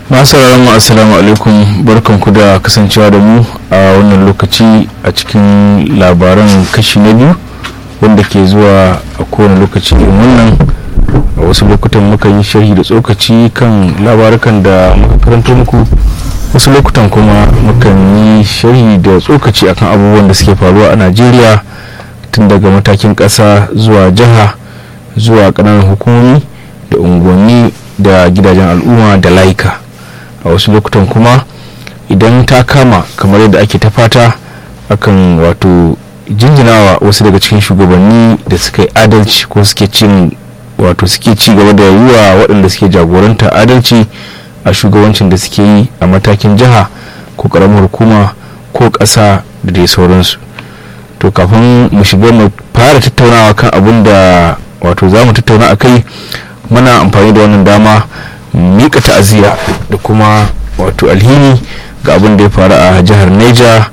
masu mu assalamu alaikum barkanku da kasancewa da mu a wannan lokaci a cikin labaran kashi na biyu wanda ke zuwa a kowane lokaci irin wannan a wasu lokutan muka yi sharhi da tsokaci kan labarukan da muka karanta muku wasu lokutan kuma mukan yi sharhi da tsokaci akan abubuwan da suke faruwa a najeriya tun daga matakin ƙasa zuwa jiha zuwa ƙananan hukumomi da unguwanni da gidajen al'umma da laika a wasu lokutan kuma idan ta kama kamar yadda ake ta fata akan wato jinjinawa wasu daga cikin shugabanni da suka yi adalci ko suke cin wato suke ci gaba da yi wa waɗanda suke jagoranta adalci a shugabancin da suke yi a matakin jiha ko ƙaramar hukuma ko ƙasa da dai sauransu to kafin mu shiga mu fara tattaunawa kan abin da wato za mu tattauna a kai muna amfani da wannan dama mika ta'aziyya da kuma wato alhini ga abin da ya faru a jihar neja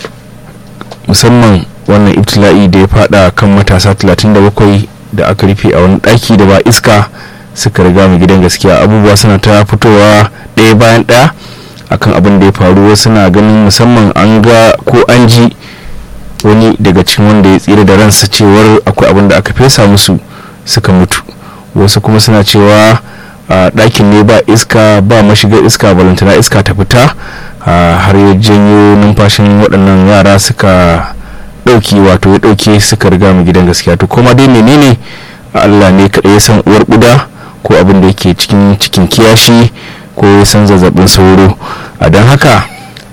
musamman wannan ibtila'i da ya fada kan matasa 37 da aka rufe a wani daki da ba iska suka riga mu gidan gaskiya abubuwa suna ta fitowa ɗaya bayan ɗaya akan abin da ya faru wasu na ganin musamman an ga ko an ji wani daga cikin wanda ya tsira da ransa cewar akwai abin da aka fesa musu suka mutu wasu kuma suna cewa a ɗakin ne ba iska ba mashigar iska balantana iska ta fita har ya janyo numfashin waɗannan yara suka ɗauki wato ya ɗauke suka riga mu gidan gaskiya to kuma dai menene allah ne kaɗai ya san uwar ƙuda ko abin da yake cikin cikin kiyashi ko ya san zazzabin sauro a don haka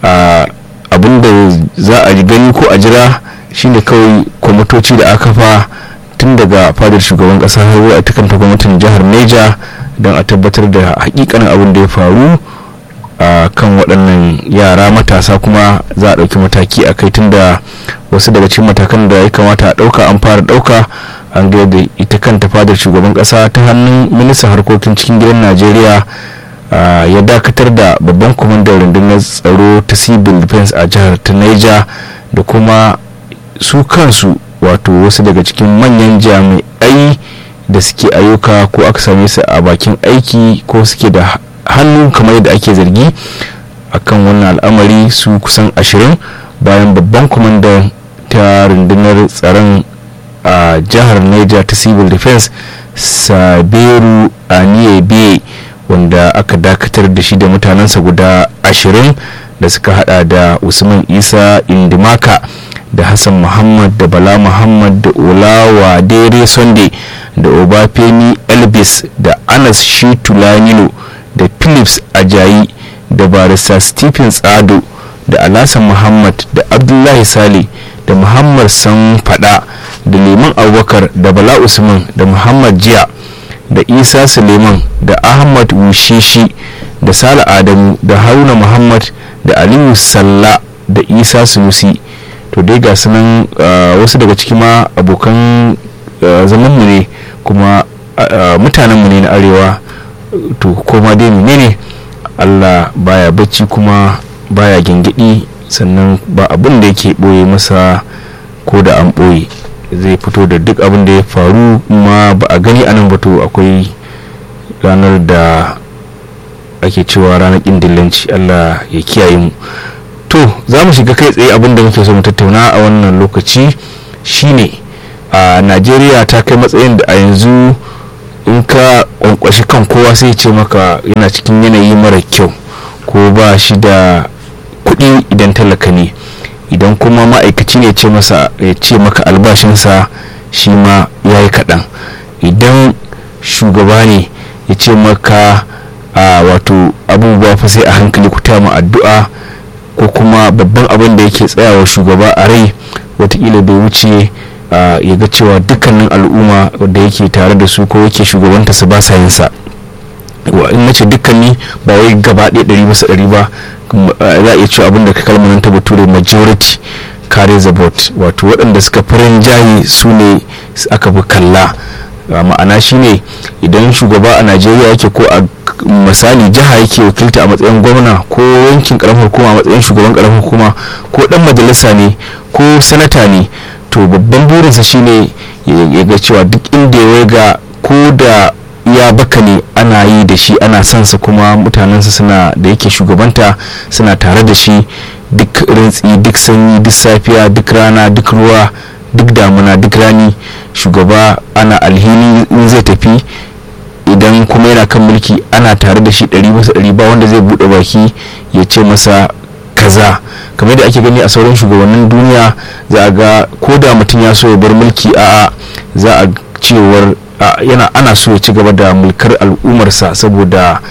abin da za a gani ko a jira shine kawai kwamitoci da aka fa tun daga fadar shugaban kasa har a tukanta gwamnatin jihar neja don a tabbatar da hakikanin abin da ya faru a kan waɗannan yara matasa kuma za a ɗauki mataki a kai tunda wasu daga cikin matakan da ya kamata a ɗauka an fara ɗauka an ga da ita kanta fadar shugaban ƙasa ta hannun ministan harkokin cikin gidan najeriya ya dakatar da babban kwamandan rundunar tsaro ta civil defense a jihar ta niger da kuma su kansu wato wasu daga cikin manyan jami'ai da suke ayyuka ko aka same su a bakin aiki ko suke da hannu kamar yadda ake zargi akan wannan al'amari su kusan ashirin bayan babban kwamandan ta rundunar tsaron a jihar niger ta civil defense saberu aniyebe wanda aka dakatar da shi da mutanensa guda ashirin da suka hada da usman isa indimaka da hassan muhammad da bala muhammad da olawa dere sunday da obafemi elvis da anas shitulanilo da philips ajayi da barista stephen tsado da alasan muhammad da abdullahi sale da muhammad san fada da liman abubakar da bala usman da muhammad jiya da isa suleiman da ahmad wushishi da sala adamu da haruna muhammad da aliyu salla da isa sunusi to dai ga sunan wasu daga cikin ma abokan zamanmu ne kuma mutanenmu ne na arewa to koma dai ne allah baya bacci kuma baya gingidi sannan ba abin da yake ɓoye masa ko da an ɓoye zai fito da duk abin da ya faru ma ba a gani anan ba to akwai ranar da ake cewa ranar ƙin dillanci allah ya kiyaye mu to za mu shiga kai tsaye abin da muke so mu tattauna a wannan lokaci shine a najeriya ta kai matsayin da a yanzu in ka kwankwashi kan kowa sai ce maka yana cikin yanayi mara kyau ko ba shi da kuɗi idan talaka ne idan kuma ma'aikaci ne ce masa ya ce maka albashinsa shi ma ya yi kaɗan idan shugaba ne ya ce maka a wato abubuwa fa sai a hankali ku mu addu'a ko kuma babban abin da yake tsayawa shugaba a rai watakila bai wuce ya ga cewa dukkanin al'umma da yake tare da su ko yake shugabanta su ba sa yin sa in mace dukkanni ba wai gaba ɗaya ɗari bisa ɗari ba za a iya cewa abin da ka kalmanin ta bature majority carry the vote wato waɗanda suka farin jayi su ne aka fi kalla ma'ana shine idan shugaba a najeriya yake ko a misali jiha yake wakilta a matsayin gwamna ko yankin karamar hukuma a matsayin shugaban karamar hukuma ko dan majalisa ne ko sanata ne to babban burinsa shine ya ga cewa duk inda ya ga ko da ya baka ne ana yi da shi ana son sa kuma mutanensa suna da yake shugabanta suna tare da shi duk rintsi duk sanyi duk safiya duk rana duk ruwa duk damuna duk rani shugaba ana alhini in zai tafi idan kuma yana kan mulki ana tare da shi ɗari masa ɗari ba wanda zai buɗe baki ya ce masa kaza kamar da ake gani a sauran shugabannin duniya za a ga ko da mutum ya so ya bar mulki a za a cewar yana ana so ya ci gaba da mulkar al'ummarsa saboda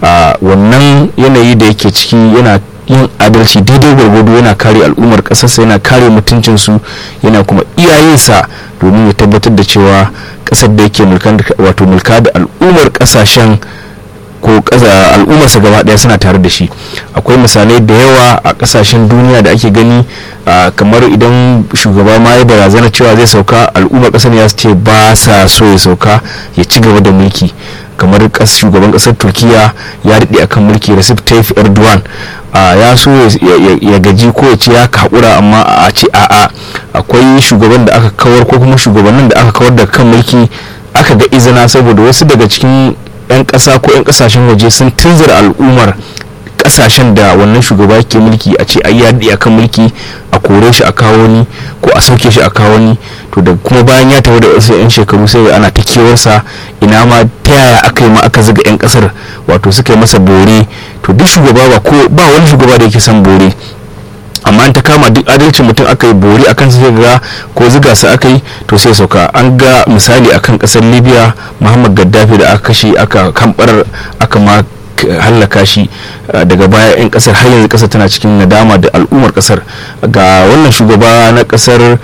wannan yanayi da yake ciki yana yin adalci daidai gwargwado yana kare al'ummar ƙasarsa yana kare mutuncinsu yana kuma iyayensa domin ya tabbatar da cewa ƙasar da yake wato mulka da al'ummar ƙasashen ko al'ummarsa gaba daya suna tare da shi akwai misalai da yawa a kasashen duniya da ake gani kamar idan shugaba ma ya barazana cewa zai sauka al'ummar kasar ya ce ba sa so ya sauka ya ci gaba da mulki kamar shugaban kasar turkiya ya daɗe akan mulki recep tayyip erdogan ya so ya gaji ko ya ce ya haƙura amma a ce a'a akwai shugaban da aka kawar ko kuma shugabannin da aka kawar da kan mulki aka ga izina saboda wasu daga cikin 'yan ƙasa ko 'yan ƙasashen waje sun tunzura al'ummar ƙasashen da wannan shugaba ke mulki a ce ai ya akan mulki a kore shi a kawo ni ko a sauke shi a kawo ni to da kuma bayan ya tafi da wasu 'yan shekaru sai ana ta kewarsa ina ma ta yaya aka yi ma aka zuga 'yan ƙasar wato suka yi masa bore to duk shugaba ba ko ba wani shugaba da yake son bore amma ta kama duk adalcin mutum aka yi bori akan sai ga ko ziga su aka yi to sai sauka an ga misali akan kasar libya muhammad gaddafi da aka kashe aka kambar aka ma hallaka shi daga baya 'yan kasar har yanzu kasar tana cikin nadama da al'ummar kasar ga wannan shugaba na kasar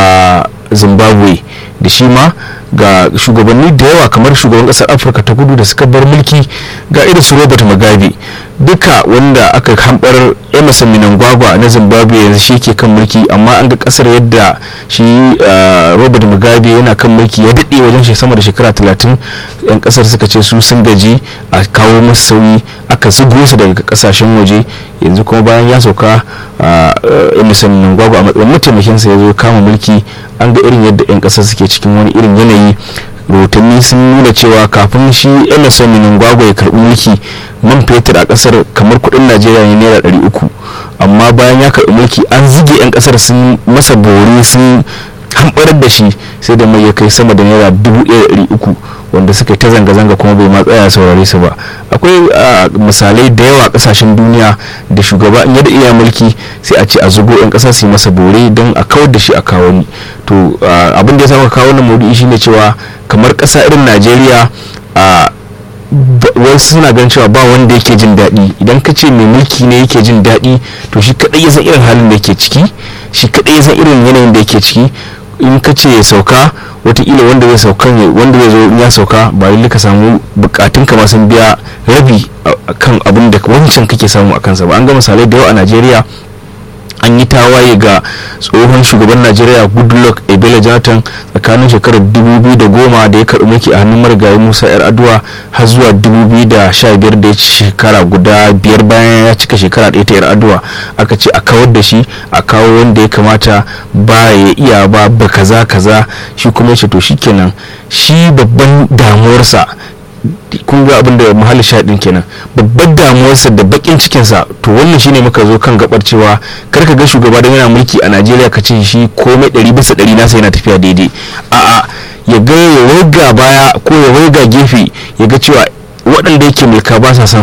zimbabwe da shi ma ga shugabanni da yawa kamar shugaban kasar afirka ta kudu da suka bar mulki ga irin su robert mugabe duka wanda aka hambar emerson minangwagwa na zimbabwe yanzu shi ke kan mulki amma an ga kasar yadda shi robert mugabe yana kan mulki ya daɗe wajen shi sama da shekara talatin yan kasar suka ce su sun gaji a kawo masu sauyi aka zugo su daga kasashen waje yanzu kuma bayan ya sauka emerson minangwagwa a matsayin mataimakinsa ya zo kama mulki an ga irin yadda 'yan kasar suke cikin wani irin yanayi rahotanni sun nuna cewa kafin shi emerson minangwagwa ya karbi mulki man fetur a kasar kamar kudin najeriya ne naira ɗari uku amma bayan ya karbi mulki an zige 'yan kasar sun masa bore sun hamɓarar da shi sai da mai ya kai sama da naira dubu ɗaya ɗari uku wanda suka ta zanga-zanga kuma bai ma tsaya saurare su ba akwai misalai da yawa kasashen duniya da shugaba in yadda iya mulki sai a ce a zugo 'yan ƙasa su yi masa bore don a kawar da shi a kawo ni to abin da ya saka kawo wannan maudu'i shine cewa kamar ƙasa irin najeriya a wasu suna ganin cewa ba wanda yake jin daɗi idan ka ce mai mulki ne yake jin daɗi to shi kaɗai ya san irin halin da yake ciki shi kaɗai ya san irin yanayin da yake ciki in ka ce ya sauka watakila wanda zai sauka wanda zai zo ya sauka ba lalle ka samu bukatun ka sun biya rabi kan abin da wancan kake samu a kansa ba an ga misalai da yawa a najeriya an yi tawaye ga tsohon shugaban najeriya goodluck ebele jonathan tsakanin shekarar 2010 da ya karɓi mulki a hannun marigayi musa yar aduwa har zuwa 2015 da ya ci shekara guda biyar bayan ya cika shekara ɗaya ta yar aduwa aka ce a kawar da shi a kawo wanda ya kamata ba ya iya ba ba kaza kaza shi kuma ce to shikenan shi babban damuwarsa kun ga abin da muhalli shaɗin kenan babbar damuwarsa da bakin cikinsa to wannan shine muka zo kan gabar cewa kar ka ga shugaba don yana mulki a najeriya ka ce shi komai ɗari bisa ɗari nasa yana tafiya daidai a'a ya ga ya waiga baya ko ya waiga gefe ya ga cewa waɗanda yake mulka ba sa son